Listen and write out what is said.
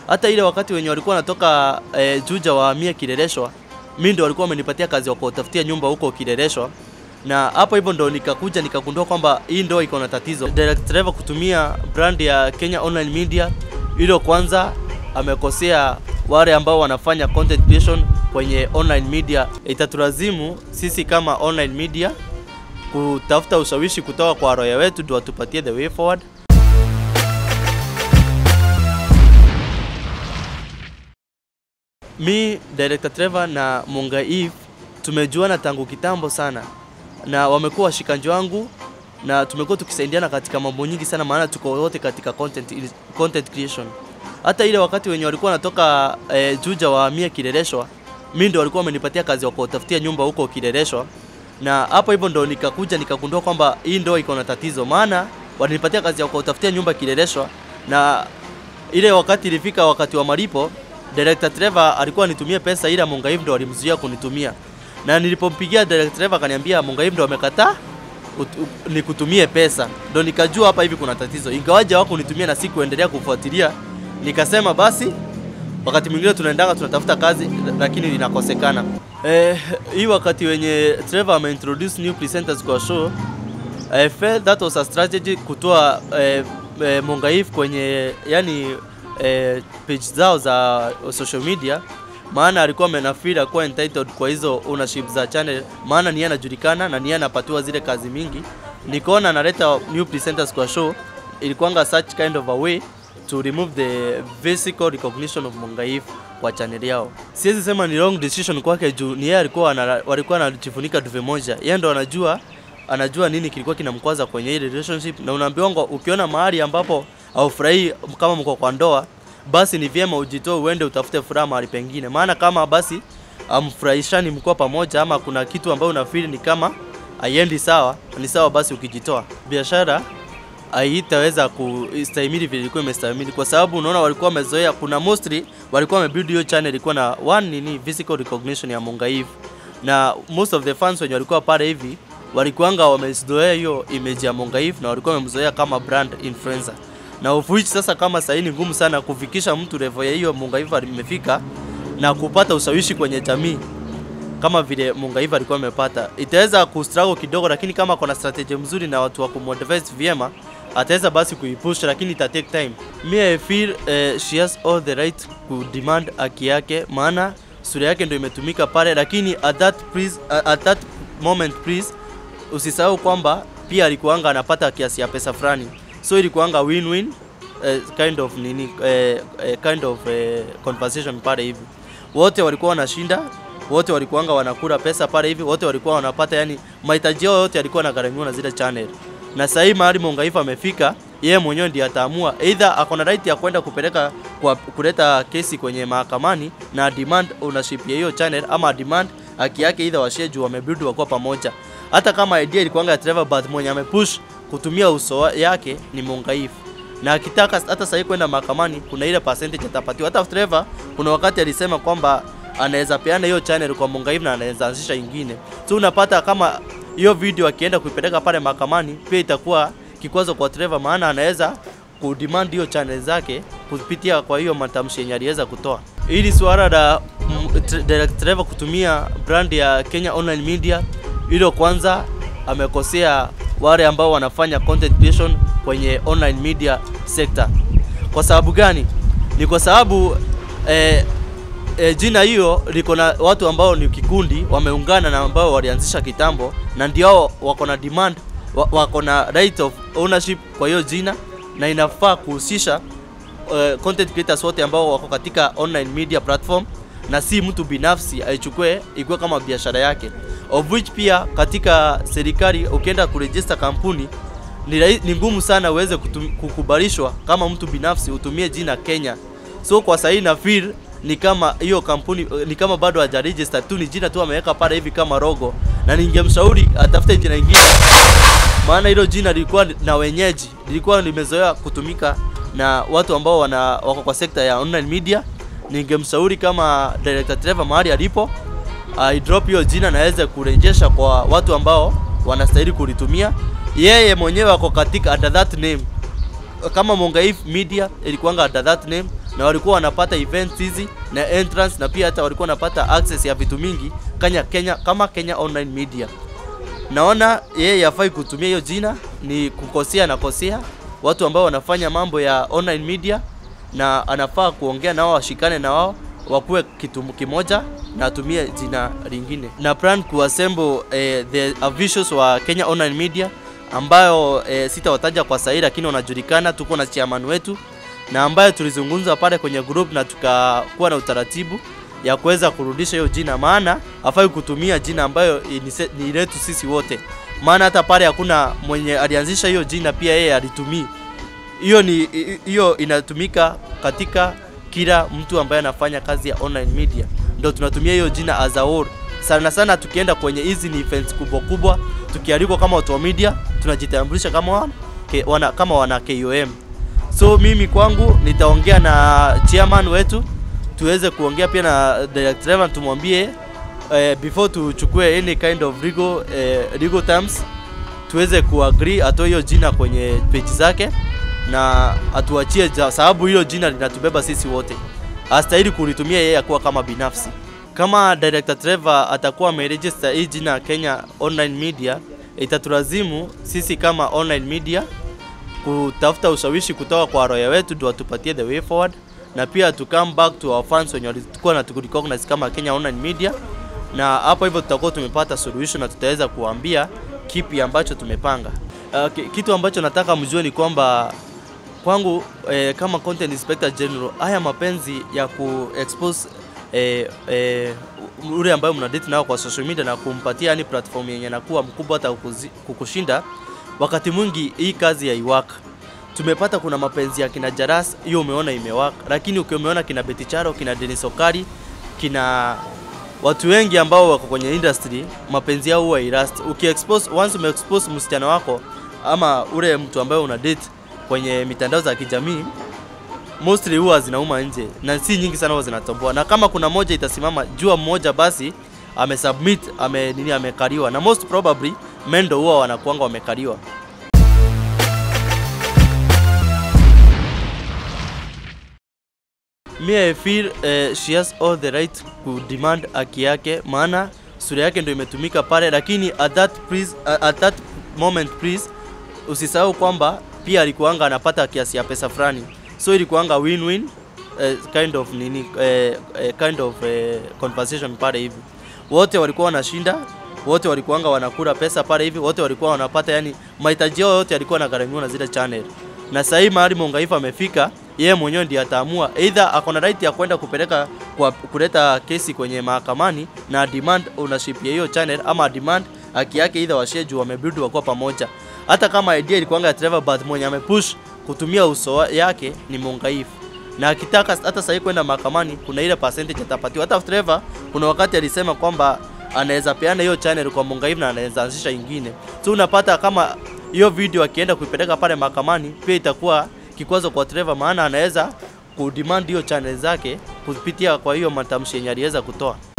Hata ile wakati wenye walikuwa wanatoka eh, Juja wahamie Kileleshwa, mi ndo walikuwa wamenipatia kazi ya kutafutia nyumba huko Kileleshwa, na hapo hivyo ndo nikakuja nikagundua kwamba hii ndo iko na tatizo. Direct Driver kutumia brand ya Kenya Online Media, hilo kwanza amekosea wale ambao wanafanya content creation kwenye online media. Itatulazimu sisi kama online media kutafuta ushawishi kutoka kwa roya wetu ndio watupatie the way forward. Mi Director Trevor na Munga Eve tumejuana tangu kitambo sana, na wamekuwa washikaji wangu na tumekuwa tukisaidiana katika mambo nyingi sana, maana tuko wote katika content, content creation. Hata ile wakati wenye walikuwa wanatoka eh, Juja wahamie Kileleshwa, mi ndo walikuwa wamenipatia kazi ya kutafutia nyumba huko Kileleshwa, na hapo hivyo ndo nikakuja nikagundua kwamba hii ndo iko na tatizo, maana walinipatia kazi ya kutafutia nyumba Kileleshwa, na ile wakati ilifika wakati wa malipo Director Trevor alikuwa anitumie pesa ila Mungaiv ndo alimzuia kunitumia. Na nilipompigia Director Trevor akaniambia Mungaiv ndo amekataa nikutumie pesa. Ndo nikajua hapa hivi kuna tatizo. Ingawaje wako kunitumia na sikuendelea kufuatilia. Nikasema basi wakati mwingine tunaendanga tunatafuta kazi lakini linakosekana. Eh, hii wakati wenye Trevor ameintroduce new presenters kwa show I felt that was a strategy kutoa eh, eh, Mungaiv kwenye yani eh, page zao za social media, maana alikuwa amenafeel kuwa entitled kwa hizo ownership za channel, maana ni yeye anajulikana na ni yeye anapatiwa zile kazi mingi. Nikaona analeta new presenters kwa show, ilikuwanga such kind of a way to remove the physical recognition of Mungaiv kwa channel yao. Siwezi sema ni wrong decision kwake juu ni yeye alikuwa ana, walikuwa anajifunika duve moja, yeye ndo anajua anajua nini kilikuwa kinamkwaza kwenye ile relationship, na unaambiwa ukiona mahali ambapo haufurahii kama mko kwa ndoa, basi ni vyema ujitoe uende utafute furaha mahali pengine, maana kama basi amfurahishani mko pamoja, ama kuna kitu ambayo unafeel ni kama haiendi sawa, ni sawa basi ukijitoa. Biashara haitaweza kustahimili vile ilikuwa imestahimili, kwa sababu unaona walikuwa wamezoea, kuna mostly walikuwa wamebuild hiyo channel ilikuwa na one nini physical recognition ya Mungaiv, na most of the fans wenye walikuwa pale hivi walikuanga wamezoea hiyo image ya Mungaiv na walikuwa wamemzoea kama brand influencer na of which sasa kama sasa ni ngumu sana kufikisha mtu level ya hiyo Mungaiv imefika na kupata ushawishi kwenye jamii kama vile Mungaiv alikuwa amepata, itaweza kustruggle kidogo, lakini kama kuna strategy mzuri na watu wa kumotivate vyema ataweza basi kuipush, lakini ita take time. Me I feel uh, she has all the right ku demand haki yake, maana sura yake ndio imetumika pale, lakini at that please, uh, at that moment please usisahau kwamba pia alikuanga anapata kiasi ya pesa fulani, so ilikuanga win-win uh, kind of nini uh, uh, kind of uh, conversation pale hivi, wote walikuwa wanashinda, wote walikuanga wanakula pesa pale hivi, wote walikuwa wanapata, yani mahitaji yao yote yalikuwa yanagharamiwa na zile channel. Na sasa hii mahali Mungaiv amefika, yeye mwenyewe ndiye ataamua either ako na right ya kwenda kupeleka kwa kuleta kesi kwenye mahakamani na demand ownership ya hiyo channel, ama demand haki yake, either washie juu wamebuild wakuwa pamoja hata kama idea ilikuanga ya Trevor but mwenye amepush kutumia uso yake ni Mungaiv, na akitaka hata sasa kwenda mahakamani, kuna ile percentage atapatiwa. Hata Trevor kuna wakati alisema kwamba anaweza peana hiyo channel kwa Mungaiv na anaweza anzisha ingine, so unapata kama hiyo video akienda kuipeleka pale mahakamani, pia itakuwa kikwazo kwa Trevor, maana anaweza kudemand hiyo channel zake kupitia kwa hiyo matamshi yenye aliweza kutoa. Ili suala la Direct Trevor kutumia brand ya Kenya Online Media hilo kwanza amekosea wale ambao wanafanya content creation kwenye online media sector. Kwa sababu gani? Ni kwa sababu eh, eh, jina hiyo liko na watu ambao ni kikundi wameungana na ambao walianzisha kitambo, na ndio wako na demand, wako na right of ownership kwa hiyo jina, na inafaa kuhusisha uh, content creators wote ambao wako katika online media platform, na si mtu binafsi aichukue ikuwe kama biashara yake of which pia katika serikali ukienda kuregister kampuni ni, ni ngumu sana uweze kukubalishwa kama mtu binafsi utumie jina Kenya. So kwa sahii na feel ni kama hiyo kampuni ni kama bado hajaregister tu, ni jina tu ameweka pale hivi kama logo, na ningemshauri atafute jina lingine, maana hilo jina lilikuwa na wenyeji, lilikuwa limezoea kutumika na watu ambao wana wako kwa sekta ya online media. Ningemshauri kama Director Trevor mahali alipo I drop hiyo jina na aweze kurejesha kwa watu ambao wanastahili kulitumia. Yeye mwenyewe ako katika under that name, kama Mungaiv Media ilikuanga under that name, na walikuwa wanapata events hizi na entrance na pia hata walikuwa wanapata access ya vitu mingi Kenya, Kenya kama Kenya Online Media. Naona yeye yafai kutumia hiyo jina ni kukosea na kosea watu ambao wanafanya mambo ya online media, na anafaa kuongea nao, washikane na wao wakuwe kitu kimoja na atumie jina lingine, na plan kuassemble eh, the officials wa Kenya Online Media ambayo eh, sitawataja kwa sahihi, lakini wanajulikana. Tuko na chairman wetu na ambayo tulizungumza pale kwenye group na tukakuwa na utaratibu ya kuweza kurudisha hiyo jina, maana hafai kutumia jina ambayo ni, ni letu sisi wote, maana hata pale hakuna mwenye alianzisha hiyo jina pia yeye alitumii hiyo. Ni hiyo inatumika katika kila mtu ambaye anafanya kazi ya online media, ndio tunatumia hiyo jina as a whole. Sana sana tukienda kwenye hizi ni events kubwa kubwa, tukialikwa kama watu wa media, tunajitambulisha kama wana, wana, kama wana KOM. So mimi kwangu nitaongea na chairman wetu tuweze kuongea pia na director tumwambie eh, before tuchukue any kind of legal, eh, legal terms tuweze kuagree atoe hiyo jina kwenye page zake na atuachie, sababu hiyo jina linatubeba sisi wote, hastahili kulitumia yeye akuwa kama binafsi. Kama director Trevor atakuwa ameregister hii jina Kenya Online Media, itatulazimu sisi kama online media kutafuta ushawishi kutoka kwa roya wetu ndio watupatie the way forward na pia to come back to our fans wenye walikuwa na tukurecognize kama Kenya Online Media, na hapo hivyo tutakuwa tumepata solution na tutaweza kuambia kipi ambacho tumepanga. Uh, kitu ambacho nataka mjue ni kwamba kwangu eh, kama content inspector general, haya mapenzi ya ku expose eh, eh, ule ambayo mna date nao kwa social media na kumpatia yani platform yenye nakuwa mkubwa hata kukushinda, wakati mwingi hii kazi ya iwaka tumepata kuna mapenzi ya kina Jaras, hiyo umeona imewaka, lakini ukimeona kina Beticharo, kina Denis Okari, kina watu wengi ambao wako kwenye industry, mapenzi yao huwa irast. Ukiexpose once umeexpose msichana wako ama ule mtu ambaye una date kwenye mitandao za kijamii, mostly huwa zinauma nje na si nyingi sana huwa zinatoboa, na kama kuna moja itasimama, jua mmoja basi amesubmit ame nini, amekariwa, na most probably mendo huwa wanakuanga wamekariwa. Me I feel uh, she has all the right ku demand haki yake, maana sura yake ndio imetumika pale, lakini at that please, uh, at that moment please usisahau kwamba pia alikuanga anapata kiasi ya pesa fulani, so ilikuanga win-win uh, kind of nini uh, uh, kind of uh, conversation pale hivi, wote walikuwa wanashinda, wote walikuanga wanakula pesa pale hivi, wote walikuwa wanapata, yani mahitaji yao yote yalikuwa yanagharamiwa na zile channel, na sasa hivi mahali Mongaifa amefika yeye mwenyewe ndiye ataamua either ako na right ya kwenda kupeleka kwa kuleta kesi kwenye mahakamani na demand ownership ya hiyo channel, ama demand haki yake either washare juu wamebuild wakuwa pamoja. Hata kama idea ilikuanga ya Trevor, but mwenye amepush kutumia uso yake ni Mongaifu, na akitaka hata sasa kwenda mahakamani, kuna ile percentage atapatiwa. Hata Trevor kuna wakati alisema kwamba anaweza peana hiyo channel kwa Mongaifu na anaweza anzisha ingine, so unapata kama hiyo video akienda kuipeleka pale mahakamani pia itakuwa kikwazo kwa Trevor, maana anaweza kudemand hiyo channel zake kupitia kwa hiyo matamshi yenye aliweza kutoa.